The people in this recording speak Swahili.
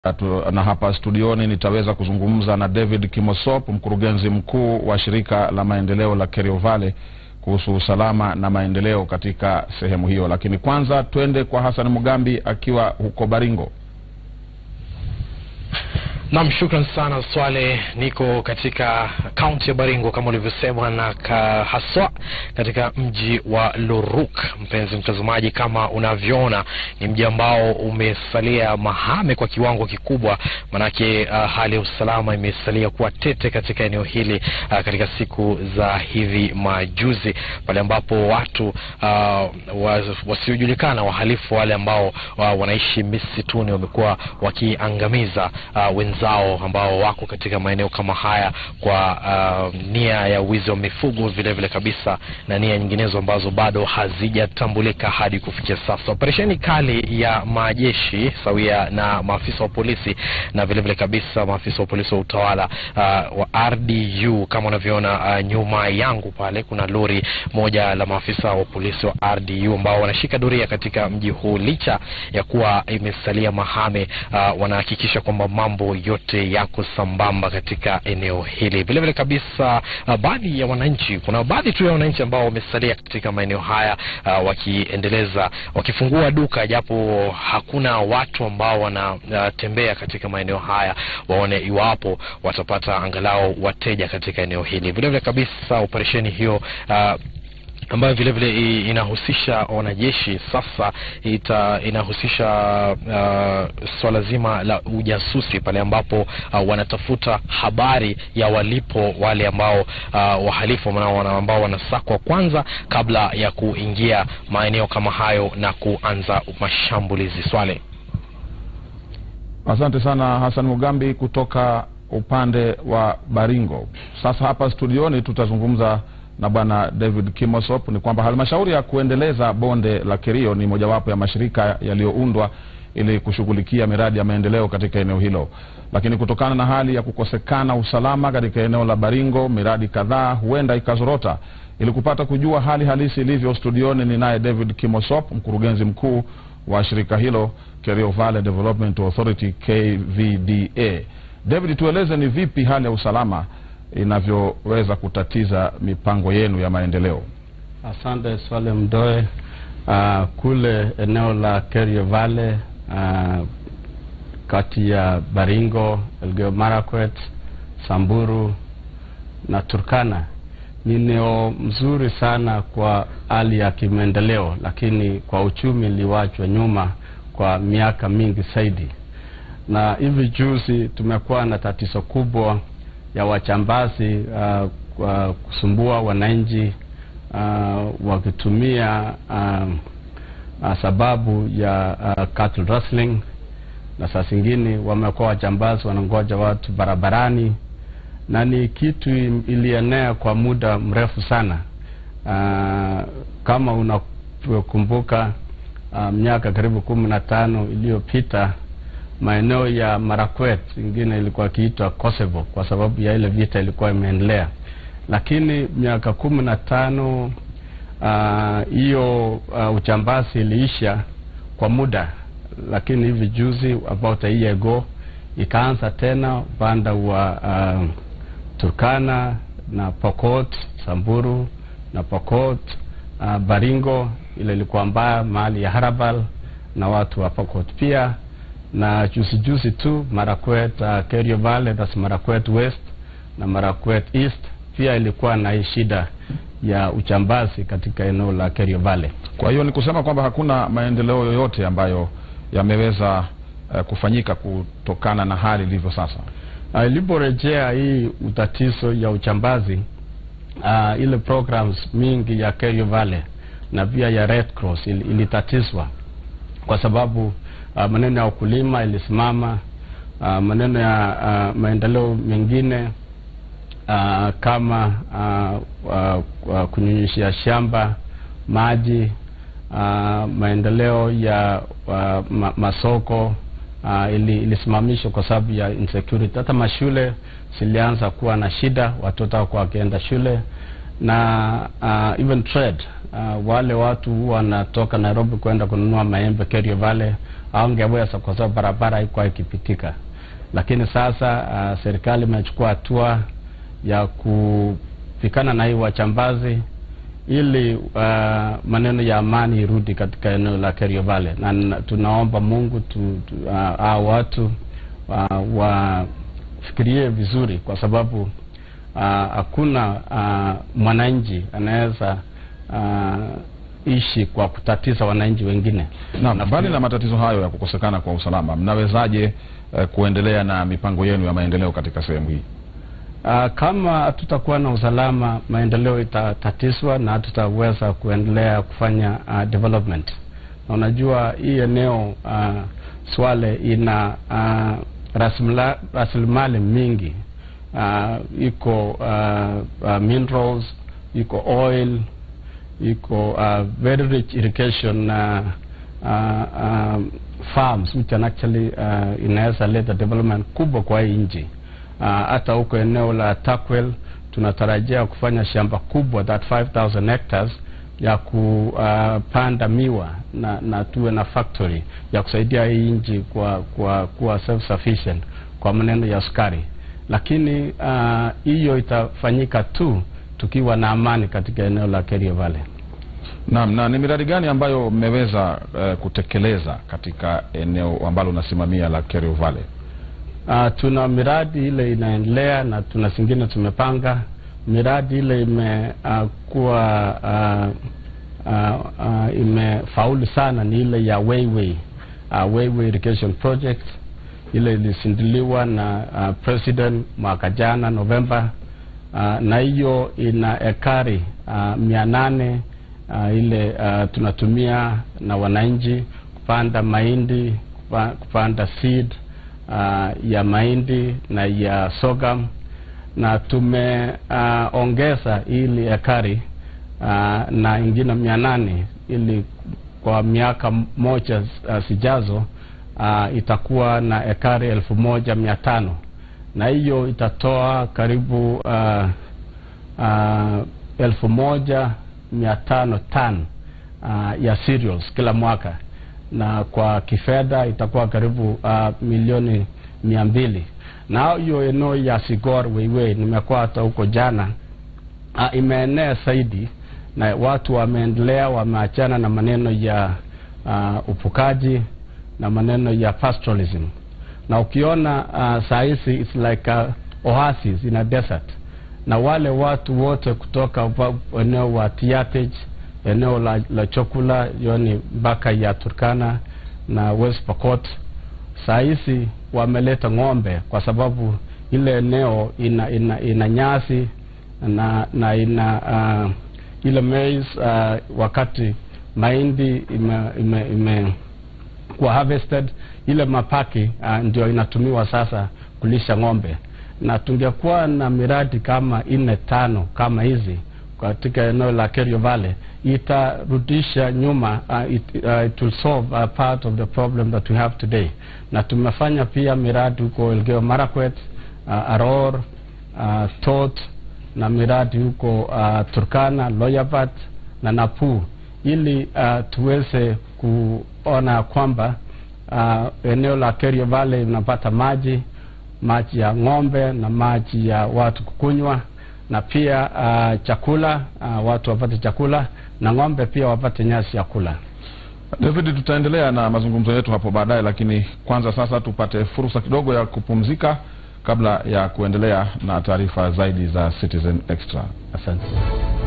Atu- na hapa studioni nitaweza kuzungumza na David Kimosop, mkurugenzi mkuu wa shirika la maendeleo la Kerio Valley kuhusu usalama na maendeleo katika sehemu hiyo. Lakini kwanza twende kwa Hassan Mugambi akiwa huko Baringo. Nam, shukran sana Swale. Niko katika kaunti ya Baringo kama ulivyosema, na ka, haswa katika mji wa Loruk. Mpenzi mtazamaji, kama unavyoona ni mji ambao umesalia mahame kwa kiwango kikubwa, manake uh, hali ya usalama imesalia kuwa tete katika eneo hili uh, katika siku za hivi majuzi, pale ambapo watu uh, was- wasiojulikana wahalifu wale ambao uh, wanaishi misituni wamekuwa wakiangamiza uh, wenzao ambao wako katika maeneo kama haya kwa uh, nia ya wizi wa mifugo vile vile kabisa na nia nyinginezo ambazo bado hazijatambulika hadi kufikia sasa. Operesheni kali ya majeshi sawia na maafisa wa polisi na vile vile kabisa maafisa wa polisi wa utawala uh, wa RDU kama unavyoona uh, nyuma yangu pale kuna lori moja la maafisa wa polisi wa RDU ambao wanashika doria katika mji huu licha ya kuwa imesalia mahame. Uh, wanahakikisha kwamba mambo yote yako sambamba katika eneo hili. Vile vile kabisa uh, baadhi ya wananchi, kuna baadhi tu ya wananchi ambao wamesalia katika maeneo haya uh, wakiendeleza wakifungua duka, japo hakuna watu ambao wanatembea katika maeneo haya, waone iwapo watapata angalau wateja katika eneo hili. Vile vile kabisa operesheni hiyo uh, ambayo vile vile i- inahusisha wanajeshi sasa ita, inahusisha uh, swala zima la ujasusi pale ambapo uh, wanatafuta habari ya walipo wale ambao uh, wahalifu ambao wana- ambao wanasakwa kwanza kabla ya kuingia maeneo kama hayo na kuanza mashambulizi. Swale. Asante sana Hassan Mugambi kutoka upande wa Baringo. Sasa hapa studioni tutazungumza na bwana David Kimosop. Ni kwamba halmashauri ya kuendeleza bonde la Kerio ni mojawapo ya mashirika yaliyoundwa ili kushughulikia miradi ya maendeleo katika eneo hilo, lakini kutokana na hali ya kukosekana usalama katika eneo la Baringo, miradi kadhaa huenda ikazorota. Ili kupata kujua hali halisi ilivyo, studioni ni naye David Kimosop, mkurugenzi mkuu wa shirika hilo Kerio Valley Development Authority KVDA. David, tueleze ni vipi hali ya usalama inavyoweza kutatiza mipango yenu ya maendeleo? Asante Swale Mdoe. Uh, kule eneo la Kerio Valley uh, kati ya Baringo, Elgeyo Marakwet, Samburu na Turkana ni eneo mzuri sana kwa hali ya kimaendeleo, lakini kwa uchumi iliwachwa nyuma kwa miaka mingi zaidi, na hivi juzi tumekuwa na tatizo kubwa ya wachambazi uh, kwa kusumbua wananchi uh, wakitumia uh, uh, sababu ya uh, cattle rustling, na saa zingine wamekuwa wachambazi wanangoja watu barabarani, na ni kitu im- ilienea kwa muda mrefu sana. Uh, kama unakumbuka uh, miaka karibu kumi na tano iliyopita maeneo ya Marakwet ingine ilikuwa ikiitwa Kosovo kwa sababu ya ile vita ilikuwa imeendelea, lakini miaka kumi na tano ah, hiyo uh, uchambazi iliisha kwa muda, lakini hivi juzi about a year ago ikaanza tena upande wa uh, Turkana na Pokot, Samburu na Pokot, uh, Baringo ile ilikuwa mbaya mahali ya Harabal na watu wa Pokot pia na juzi juzi tu Marakwet uh, Kerio Valley that's Marakwet West na Marakwet East pia ilikuwa na hii shida ya uchambazi katika eneo la Kerio Valley. Kwa hiyo ni kusema kwamba hakuna maendeleo yoyote ambayo yameweza eh, kufanyika kutokana na hali ilivyo sasa. Uh, iliporejea hii utatizo ya uchambazi uh, ile programs mingi ya Kerio Valley na pia ya Red Cross il, ilitatizwa kwa sababu uh, maneno ya ukulima ilisimama, uh, maneno ya uh, maendeleo mengine uh, kama uh, uh, uh, kunyunyishia shamba maji uh, maendeleo ya uh, ma, masoko uh, ili, ilisimamishwa kwa sababu ya insecurity. Hata mashule zilianza kuwa na shida, watoto hawakuwa wakienda shule na uh, even trade uh, wale watu huwa wanatoka Nairobi kwenda kununua maembe Kerio Valley haungeweza kwa sababu barabara haikuwa ikipitika. Lakini sasa uh, serikali imechukua hatua ya kupikana na hii wachambazi ili uh, maneno ya amani irudi katika eneo la Kerio Valley, na na tunaomba Mungu tu, tu, uh, hao watu uh, wafikirie vizuri, kwa sababu uh, hakuna uh, mwananchi anaweza uh, ishi kwa kutatiza wananchi wengine. Naam, mbali na matatizo hayo ya kukosekana kwa usalama, mnawezaje eh, kuendelea na mipango yenu ya maendeleo katika sehemu hii? Uh, kama hatutakuwa na usalama, maendeleo itatatizwa na hatutaweza kuendelea kufanya uh, development. Na unajua hii eneo uh, Swale ina uh, rasimla- rasilimali mingi uh, iko uh, uh, minerals, iko oil, iko uh, very rich irrigation uh, uh, um, farms which can actually uh, inaweza leta development kubwa kwa hii nchi hata uh, huko eneo la Takwel tunatarajia kufanya shamba kubwa that 5000 hectares ya kupanda uh, miwa na, na tuwe na factory ya kusaidia hii nchi kwa kwa kuwa self sufficient kwa maneno ya sukari, lakini hiyo uh, itafanyika tu tukiwa na amani katika eneo la Kerio Valley. Naam, na ni miradi gani ambayo mmeweza eh, kutekeleza katika eneo ambalo unasimamia la Kerio Valley? Uh, tuna miradi ile inaendelea na tuna zingine tumepanga. Miradi ile imekuwa uh, uh, uh, imefaulu sana ni ile ya Weiwei uh, Weiwei irrigation project ile ilizinduliwa na uh, president mwaka jana Novemba uh, na hiyo ina ekari uh, mia nane uh, ile uh, tunatumia na wananchi kupanda mahindi kupa, kupanda seed uh, ya mahindi na ya sorghum na tumeongeza uh, ili ekari uh, na ingine mia nane ili kwa miaka moja uh, sijazo uh, itakuwa na ekari elfu moja mia tano na hiyo itatoa karibu uh, uh, elfu moja mia tano tan uh, ya cereals kila mwaka na kwa kifedha itakuwa karibu uh, milioni mia mbili na hiyo eneo ya Sigor Weiwei nimekuwa hata huko jana uh, imeenea zaidi na watu wameendelea wameachana na maneno ya uh, upukaji na maneno ya pastoralism na ukiona uh, saa hizi it's like a oasis in a desert na wale watu wote kutoka eneo wa Tiatej eneo la, la chakula yoni mpaka ya Turkana na West Pokot saa hizi wameleta ng'ombe kwa sababu ile eneo ina, ina, ina nyasi na, na ina uh, ile maize uh, wakati mahindi ime, ime, ime kuwa harvested ile mapaki uh, ndio inatumiwa sasa kulisha ng'ombe na tungekuwa na miradi kama nne tano kama hizi katika eneo la Kerio Valley itarudisha nyuma uh, it, uh, it will solve a part of the problem that we have today na tumefanya pia miradi huko Elgeyo Marakwet uh, Aror uh, Tot na miradi huko uh, Turkana Loyabat na Napu ili uh, tuweze kuona kwamba uh, eneo la Kerio Valley linapata maji maji ya ng'ombe na maji ya watu kukunywa na pia uh, chakula uh, watu wapate chakula na ng'ombe pia wapate nyasi ya kula. David, tutaendelea na mazungumzo yetu hapo baadaye, lakini kwanza sasa tupate fursa kidogo ya kupumzika kabla ya kuendelea na taarifa zaidi za Citizen Extra. Asante.